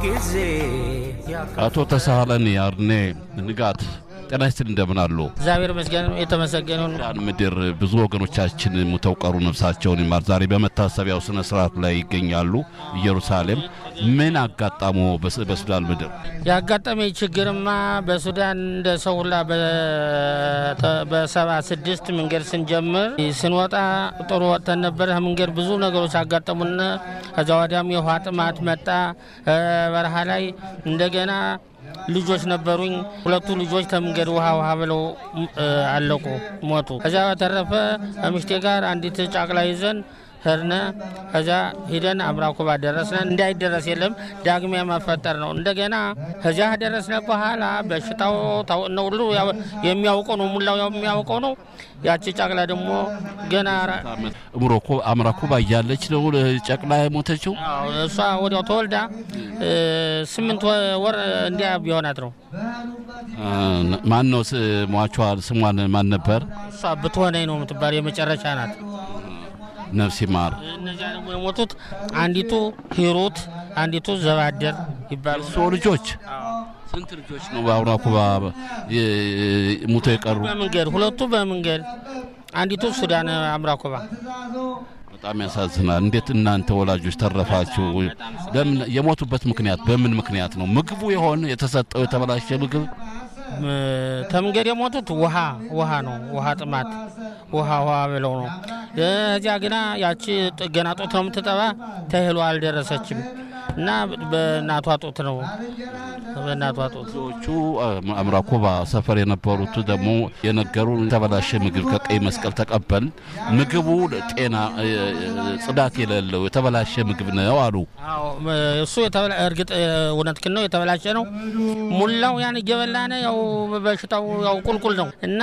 ጊዜ አቶ ተሳሃለን አርኔ ንጋት ጤና ይስጥልኝ፣ እንደምን አሉ? እግዚአብሔር ይመስገን የተመሰገነውን ሱዳን ምድር ብዙ ወገኖቻችን ሙተው ቀሩ፣ ነፍሳቸውን ይማር። ዛሬ በመታሰቢያው ስነ ስርዓት ላይ ይገኛሉ ኢየሩሳሌም። ምን አጋጣሞ በስ- በሱዳን ምድር? ያጋጠመኝ ችግርማ በሱዳን እንደ ሰው ሁላ በሰባ ስድስት መንገድ ስንጀምር ስንወጣ ጥሩ ወጥተን ነበረ። መንገድ ብዙ ነገሮች አጋጠሙን። ከዛ ወዲያም የውሃ ጥማት መጣ። እ በረሃ ላይ እንደገና ልጆች ነበሩኝ። ሁለቱ ልጆች ከመንገድ ውሃ ውሃ ብለው እ አለቁ፣ ሞቱ። ከዚያ በተረፈ ከምሽቴ ጋር አንዲት ጫቅላ ይዘን ሄድነ። ከዚያ ሂደን አምራኩባ ደረስነ። እንዳይደረስ የለም ዳግሚያ መፈጠር ነው። እንደገና ከዚያ ደረስነ በኋላ በሽታው ታው- ነው ሁሉ ያው- የሚያውቀው ነው፣ ሙላው የሚያውቀው ነው። ያቺ ጫቅላ ደግሞ ገና እምሮኮ አምራኩባ እያለች ነው ጨቅላ የሞተችው። አዎ፣ እሷ ወዲያው ተወልዳ እ ስምንት ወ- ወር እንዲያ ቢሆናት ነው። ማን ነው ስ- ሟቿ? ስሟን ማን ነበር? እሷ ብትሆነኝ ነው የምትባል የመጨረሻ ናት። ነፍስ ይማር። እነዚያ ደግሞ የሞቱት አንዲቱ ሂሩት፣ አንዲቱ ዘባደር ይባሉ። እሱ ልጆች ስንት ልጆች ነው በአምራኩባ የ- ሙተው የቀሩ? በመንገድ ሁለቱ በመንገድ አንዲቱ ሱዳን አምራኮባ በጣም ያሳዝናል። እንዴት እናንተ ወላጆች ተረፋችሁ? ለምን የሞቱበት ምክንያት በምን ምክንያት ነው? ምግቡ የሆነ የተሰጠው የተበላሸ ምግብ እ ተመንገድ የሞቱት ውሃ ውሃ ነው። ውሃ ጥማት ውሃ ውሃ ብለው ነው። እዚያ ግና ያቺ ጥ- ገና ጡት ነው የምትጠባ ተህሎ አልደረሰችም እና በእናቷ ጡት ነው በእናቷ ጡት ብዙዎቹ አምራኮባ ሰፈር የነበሩት ደግሞ የነገሩ የተበላሸ ምግብ ከቀይ መስቀል ተቀበል ምግቡ ጤና እ፣ ጽዳት የሌለው የተበላሸ ምግብ ነው አሉ። አዎ ም- እሱ የተበላ- እርግጥ እውነትህን ነው፣ የተበላሸ ነው። ሙላው ያን እየበላነ ያው በሽታው ያው ቁልቁል ነው እና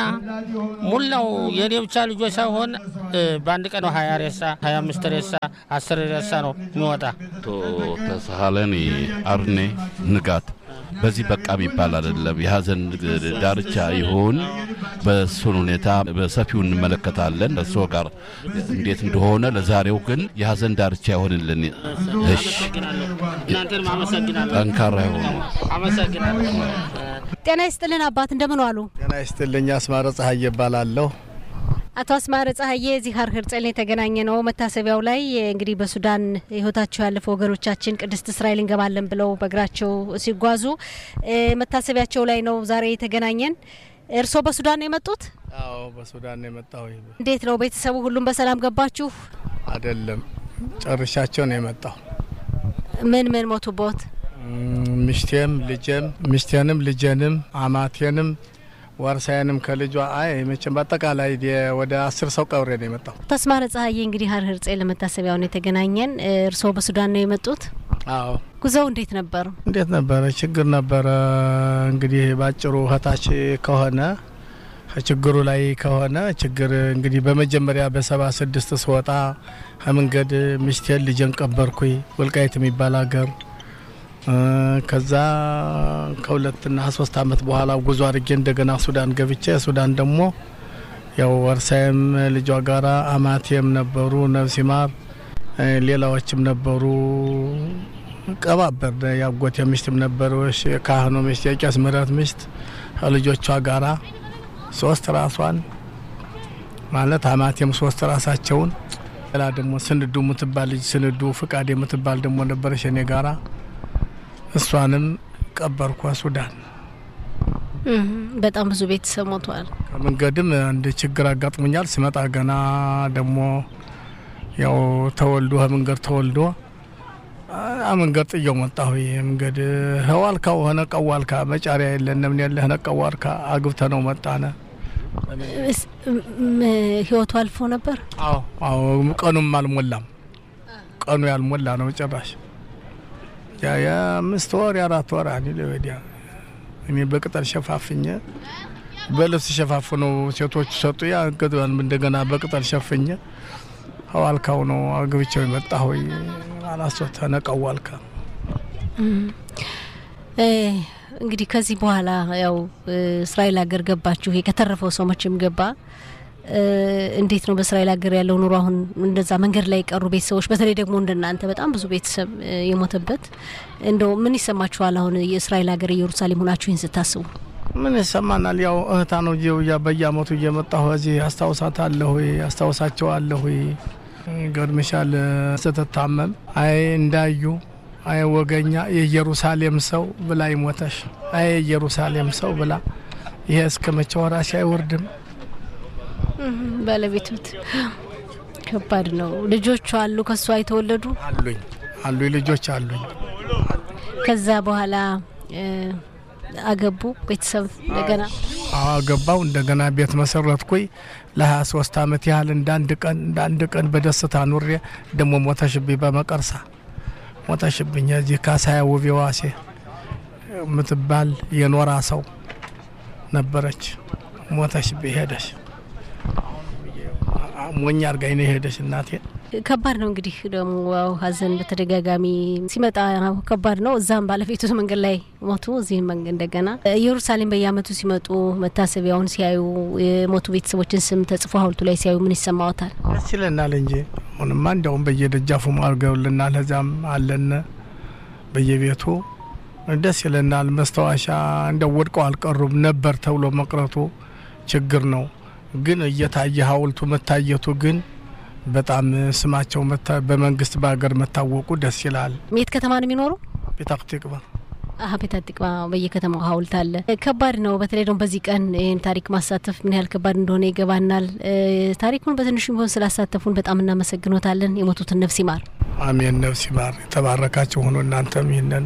ሙላው የኔ ብቻ ልጆች ሳይሆን እ፣ በአንድ ቀን ነው ሀያ ሬሳ ሀያ አምስት ሬሳ አስር ሬሳ ነው የሚወጣ። አቶ ተሳሃለኒ አርኔ ንጋት በዚህ በቃ የሚባል አይደለም። የሀዘን ዳርቻ ይሁን በእሱን ሁኔታ በሰፊው እንመለከታለን። እርስዎ ጋር እንዴት እንደሆነ ለዛሬው ግን የሀዘን ዳርቻ ይሆንልን። እሺ፣ እናንተንም አመሰግናለሁ። ጠንካራ ይሆኑ። አመሰግናለሁ። ጤና ይስጥልን አባት እንደምን ዋሉ? ጤና ይስጥልኝ። አስማረ ፀሐይ እባላለሁ። አቶ አስማረ ፀሐዬ እዚህ ሀር ህርጸል የተገናኘ ነው። መታሰቢያው ላይ እንግዲህ በሱዳን ህይወታቸው ያለፈ ወገኖቻችን ቅድስት እስራኤል እንገባለን ብለው በእግራቸው ሲጓዙ እ፣ መታሰቢያቸው ላይ ነው ዛሬ የተገናኘን። እርስዎ በሱዳን ነው የመጡት? አዎ በሱዳን ነው የመጣሁ። እንዴት ነው ቤተሰቡ ሁሉም በሰላም ገባችሁ? አይደለም ጨርሻቸው ነው የመጣሁ። ምን ምን ሞቱቦት? እም፣ ሚስቴም ልጄም ሚስቴንም ልጄንም አማቴንም ዋርሳዬንም ከልጇ አይ መቼም በአጠቃላይ የ- ወደ አስር ሰው ቀብሬ ነው የመጣሁ። አቶ አስማረ ፀሐዬ እንግዲህ ሀር ህርጸል ለመታሰቢያው ነው የተገናኘን። እ፣ እርስዎ በሱዳን ነው የመጡት? አዎ ጉዞው እንዴት ነበር? እንዴት ነበረ? ችግር ነበረ። እንግዲህ ባጭሩ እህታች ከሆነ ከችግሩ ላይ ከሆነ ችግር እንግዲህ በመጀመሪያ በሰባ ስድስት ስወጣ ከመንገድ ሚስቴን ልጄን ቀበርኩኝ ወልቃይት የሚባል ሀገር እ፣ ከዛ ከሁለትና ሶስት አመት በኋላ ጉዞ አድርጌ እንደገና ሱዳን ገብቼ ሱዳን ደግሞ ያው ወርሳይም ልጇ ጋራ አማቴም ነበሩ ነፍስ ይማር እ፣ ሌላዎችም ነበሩ ቀባበር ያጎቴ ሚስትም ነበረች የካህኑ ሚስት የቄስ ምህረት ሚስት ከልጆቿ ጋራ ሶስት ራሷን ማለት አማቴም ሶስት ራሳቸውን ሌላ ደግሞ ስንዱ የምትባል ልጅ ስንዱ ፍቃድ የምትባል ደግሞ ነበረች እኔ ጋራ እሷንም ቀበርኳ ሱዳን። እህ፣ በጣም ብዙ ቤተሰብ ሞተዋል። ከመንገድም አንድ ችግር አጋጥሞኛል። ስመጣ ገና ደግሞ ያው ተወልዶ ከመንገድ ተወልዶ አ መንገድ ጥየው መጣሁ። ይሄ መንገድ ህዋልካ ሆነ ቀዋልካ መጫሪያ የለን ምን ያለ ሆነ ቀዋልካ አግብተ ነው መጣነ። እስ- ም- ም- ህይወቱ አልፎ ነበር። አዎ አዎ ቀኑም አልሞላም። ቀኑ ያልሞላ ነው ጭራሽ ያ የአምስት ወር የአራት ወር አኒ ወዲያ እኔ በቅጠል ሸፋፍኘ በልብስ ሸፋፍኖ ሴቶቹ ሰጡ። ያ ገድባን እንደገና በቅጠል ሸፍኘ ሀዋልካው ነው አግብቼው የመጣ ሆይ አላሶት ተነቀዋልካ እ፣ እንግዲህ ከዚህ በኋላ ያው እ፣ እስራኤል ሀገር ገባችሁ። ይሄ ከተረፈው ሰው መቼም ገባ። እንዴት ነው በእስራኤል ሀገር ያለው ኑሮ? አሁን እንደዛ መንገድ ላይ የቀሩ ቤተሰቦች፣ በተለይ ደግሞ እንደናንተ በጣም ብዙ ቤተሰብ የሞተበት እንደው ምን ይሰማችኋል? አሁን የእስራኤል ሀገር ኢየሩሳሌም ሆናችሁ ይህን ስታስቡ ምን ይሰማናል? ያው እህታ ነው ጂው በየአመቱ እየመጣሁ እዚህ አስታውሳታለሁ፣ አስታውሳቸዋለሁ። ገርምሻል ስትታመም አይ እንዳዩ አይ ወገኛ የኢየሩሳሌም ሰው ብላ ይሞተሽ አይ የኢየሩሳሌም ሰው ብላ ይሄ እስከ መቼ ወራሽ አይወርድም። ባለቤቱት ከባድ ነው። ልጆቹ አሉ ከሷ የተወለዱ አሉኝ አሉኝ ልጆች አሉኝ። ከዛ በኋላ አገቡ ቤተሰብ እንደገና አገባው እንደገና ቤት መሰረትኩኝ። ለሀያ ሶስት አመት ያህል እንዳንድ ቀን እንዳንድ ቀን በደስታ ኑሬ ደግሞ ሞተሽብኝ በመቀርሳ ሞተሽብኝ። እዚህ ካሳያ ውቤ ዋሴ የምትባል የኖራ ሰው ነበረች። ሞተሽብኝ ሄደሽ ሞኝ አርጋኝ ነው የሄደሽ እናቴ። ከባድ ነው እንግዲህ ደግሞ ያው ሀዘን በተደጋጋሚ ሲመጣ ከባድ ነው። እዛም ባለቤቱ መንገድ ላይ ሞቱ፣ እዚህም መንገድ እንደገና ኢየሩሳሌም በየአመቱ ሲመጡ መታሰቢያውን ሲያዩ የሞቱ ቤተሰቦችን ስም ተጽፎ ሀውልቱ ላይ ሲያዩ ምን ይሰማዎታል? ደስ ይለናል እንጂ አሁንማ እንዲያውም በየደጃፉ አድርገውልናል። እዚያም አለን በየቤቱ ደስ ይለናል። መስታወሻ እንደው ወድቀው አልቀሩም ነበር ተብሎ መቅረቱ ችግር ነው። ግን እየታየ ሀውልቱ መታየቱ ግን በጣም ስማቸው በመንግስት በሀገር መታወቁ ደስ ይላል። የት ከተማ ነው የሚኖሩ? ቤታቅ ትቅባ አሀ ቤታ ጥቅማ በየከተማው ሀውልት አለ። ከባድ ነው። በተለይ ደግሞ በዚህ ቀን ይህን ታሪክ ማሳተፍ ምን ያህል ከባድ እንደሆነ ይገባናል። ታሪኩን በትንሹ ቢሆን ስላሳተፉን በጣም እናመሰግኖታለን። የሞቱትን ነፍስ ይማር። አሜን። ነፍስ ይማር። የተባረካቸው ሆኖ እናንተም ይህንን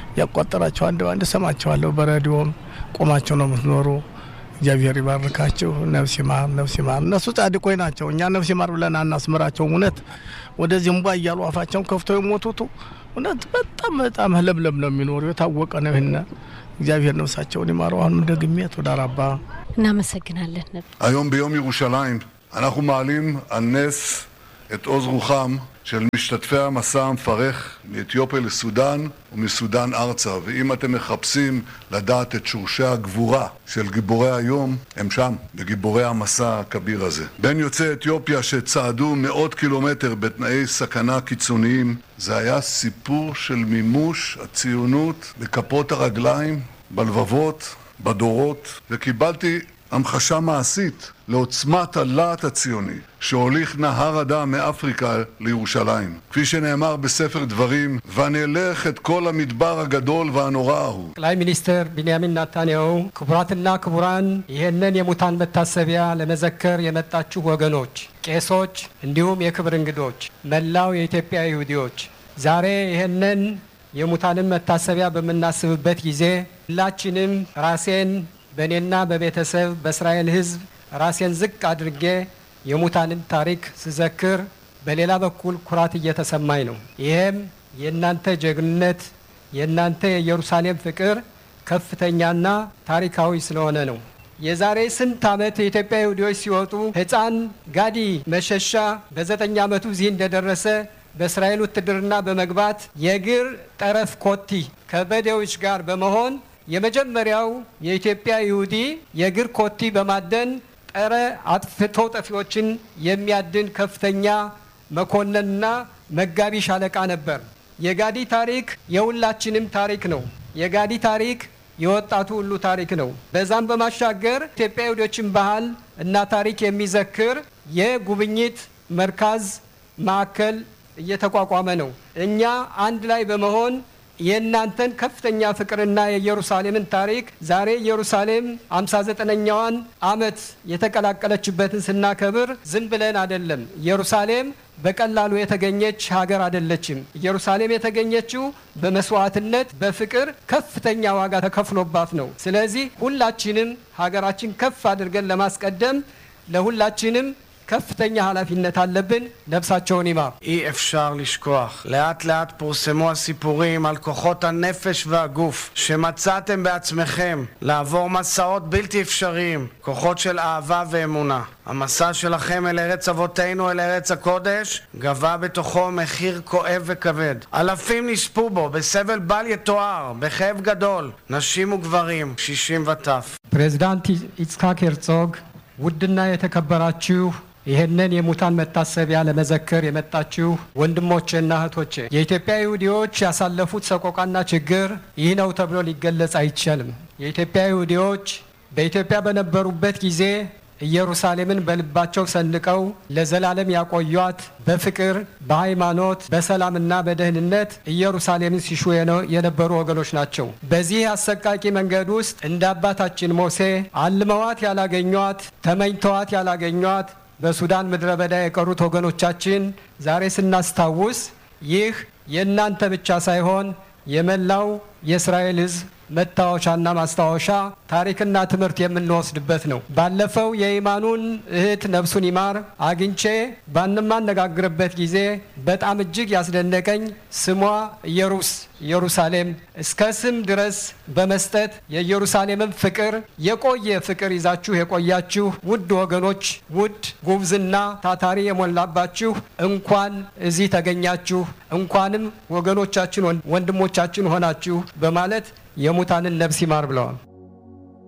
ያቋጠራቸው አንድ አንድ ሰማቸዋለሁ። በሬዲዮም ቆማቸው ነው የምትኖሩ እግዚአብሔር ይባርካችሁ። ነፍስ ይማር፣ ነፍስ ይማር። እነሱ ጻድቆች ናቸው። እኛ ነፍስ ይማር ብለን አናስምራቸው። እውነት ወደዚህ እንቧ እያሉ አፋቸውን ከፍተው የሞቱቱ እውነት በጣም በጣም ለምለም ነው የሚኖሩ የታወቀ ነው። ይህን እግዚአብሔር ነፍሳቸውን ይማረው። አሁንም ደግሜ תודה רבה. እናመሰግናለን። היום ביום ירושלים אנחנו מעלים על נס את עוז רוחם של משתתפי המסע המפרך מאתיופיה לסודאן ומסודאן ארצה. ואם אתם מחפשים לדעת את שורשי הגבורה של גיבורי היום, הם שם, בגיבורי המסע הכביר הזה. בין יוצאי אתיופיה שצעדו מאות קילומטר בתנאי סכנה קיצוניים, זה היה סיפור של מימוש הציונות בכפות הרגליים, בלבבות, בדורות, וקיבלתי המחשה מעשית לעוצמת הלהט הציוני שהוליך נהר הדם מאפריקה לירושלים. כפי שנאמר בספר דברים, ונלך את כל המדבר הגדול והנורא ההוא. ጠቅላይ ሚኒስትር ቢንያሚን ናታንያሁ፣ ክቡራትና ክቡራን ይህንን የሙታን መታሰቢያ ለመዘከር የመጣችሁ ወገኖች፣ ቄሶች፣ እንዲሁም የክብር እንግዶች፣ መላው የኢትዮጵያ ይሁዲዎች ዛሬ ይህንን የሙታንን መታሰቢያ በምናስብበት ጊዜ ሁላችንም ራሴን በእኔና በቤተሰብ በእስራኤል ሕዝብ ራሴን ዝቅ አድርጌ የሙታንን ታሪክ ስዘክር በሌላ በኩል ኩራት እየተሰማኝ ነው። ይሄም የእናንተ ጀግንነት፣ የእናንተ የኢየሩሳሌም ፍቅር ከፍተኛና ታሪካዊ ስለሆነ ነው። የዛሬ ስንት ዓመት የኢትዮጵያ ይሁዲዎች ሲወጡ ሕፃን ጋዲ መሸሻ በዘጠኝ ዓመቱ እዚህ እንደደረሰ በእስራኤል ውትድርና በመግባት የእግር ጠረፍ ኮቲ ከበዴዎች ጋር በመሆን የመጀመሪያው የኢትዮጵያ ይሁዲ የእግር ኮቲ በማደን ጸረ አጥፍቶ ጠፊዎችን የሚያድን ከፍተኛ መኮንንና መጋቢ ሻለቃ ነበር። የጋዲ ታሪክ የሁላችንም ታሪክ ነው። የጋዲ ታሪክ የወጣቱ ሁሉ ታሪክ ነው። በዛም በማሻገር ኢትዮጵያ ይሁዶችን ባህል እና ታሪክ የሚዘክር የጉብኝት መርካዝ ማዕከል እየተቋቋመ ነው። እኛ አንድ ላይ በመሆን የእናንተን ከፍተኛ ፍቅርና የኢየሩሳሌምን ታሪክ ዛሬ ኢየሩሳሌም 59ኛዋን ዓመት የተቀላቀለችበትን ስናከብር ዝም ብለን አይደለም። ኢየሩሳሌም በቀላሉ የተገኘች ሀገር አይደለችም። ኢየሩሳሌም የተገኘችው በመስዋዕትነት በፍቅር ከፍተኛ ዋጋ ተከፍሎባት ነው። ስለዚህ ሁላችንም ሀገራችን ከፍ አድርገን ለማስቀደም ለሁላችንም ከፍተኛ ኃላፊነት አለብን። ነፍሳቸውን ይማር። אי אפשר לשכוח. לאט לאט פורסמו הסיפורים על כוחות הנפש והגוף שמצאתם בעצמכם לעבור מסעות בלתי אפשריים, כוחות של אהבה ואמונה. המסע שלכם אל ארץ אבותינו, אל ארץ הקודש, גבה בתוכו מחיר כואב וכבד. אלפים נספו בו בסבל בל יתואר, בכאב גדול, נשים וגברים, קשישים וטף. ፕሬዚዳንት ይጽሐቅ ሄርጾግ ውድና የተከበራችሁ ይህንን የሙታን መታሰቢያ ለመዘከር የመጣችሁ ወንድሞቼና እህቶቼ የኢትዮጵያ ይሁዲዎች ያሳለፉት ሰቆቃና ችግር ይህ ነው ተብሎ ሊገለጽ አይቻልም። የኢትዮጵያ ይሁዲዎች በኢትዮጵያ በነበሩበት ጊዜ ኢየሩሳሌምን በልባቸው ሰንቀው ለዘላለም ያቆዩት በፍቅር በሃይማኖት በሰላምና በደህንነት ኢየሩሳሌምን ሲሹ የነበሩ ወገኖች ናቸው። በዚህ አሰቃቂ መንገድ ውስጥ እንደ አባታችን ሙሴ አልመዋት ያላገኟት፣ ተመኝተዋት ያላገኟት በሱዳን ምድረ በዳ የቀሩት ወገኖቻችን ዛሬ ስናስታውስ ይህ የእናንተ ብቻ ሳይሆን የመላው የእስራኤል ሕዝብ መታወሻና ማስታወሻ ታሪክና ትምህርት የምንወስድበት ነው። ባለፈው የኢማኑን እህት ነፍሱን ይማር አግኝቼ ባንማነጋግርበት ጊዜ በጣም እጅግ ያስደነቀኝ ስሟ ኢየሩስ ኢየሩሳሌም እስከ ስም ድረስ በመስጠት የኢየሩሳሌምን ፍቅር የቆየ ፍቅር ይዛችሁ የቆያችሁ ውድ ወገኖች፣ ውድ ጉብዝና ታታሪ የሞላባችሁ እንኳን እዚህ ተገኛችሁ፣ እንኳንም ወገኖቻችን ወንድሞቻችን ሆናችሁ በማለት የሙታንን ነፍስ ይማር ብለዋል።